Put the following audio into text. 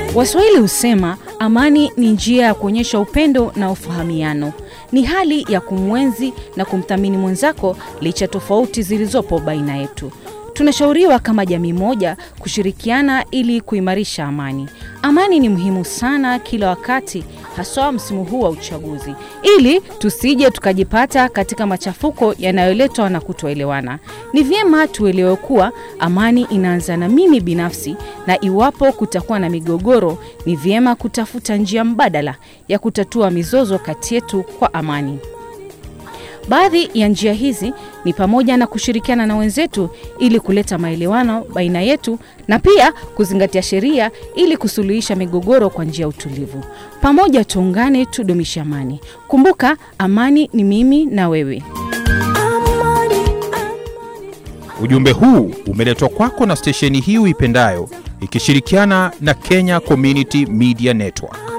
Waswahili husema amani ni njia ya kuonyesha upendo na ufahamiano. Ni hali ya kumwenzi na kumthamini mwenzako licha tofauti zilizopo baina yetu. Tunashauriwa kama jamii moja kushirikiana ili kuimarisha amani. Amani ni muhimu sana kila wakati, haswa msimu huu wa uchaguzi, ili tusije tukajipata katika machafuko yanayoletwa na kutoelewana. Ni vyema tuelewe kuwa amani inaanza na mimi binafsi, na iwapo kutakuwa na migogoro, ni vyema kutafuta njia mbadala ya kutatua mizozo kati yetu kwa amani. Baadhi ya njia hizi ni pamoja na kushirikiana na wenzetu ili kuleta maelewano baina yetu na pia kuzingatia sheria ili kusuluhisha migogoro kwa njia ya utulivu. Pamoja tuungane, tudumishe amani. Kumbuka, amani ni mimi na wewe. Ujumbe huu umeletwa kwako na stesheni hii uipendayo ikishirikiana na Kenya Community Media Network.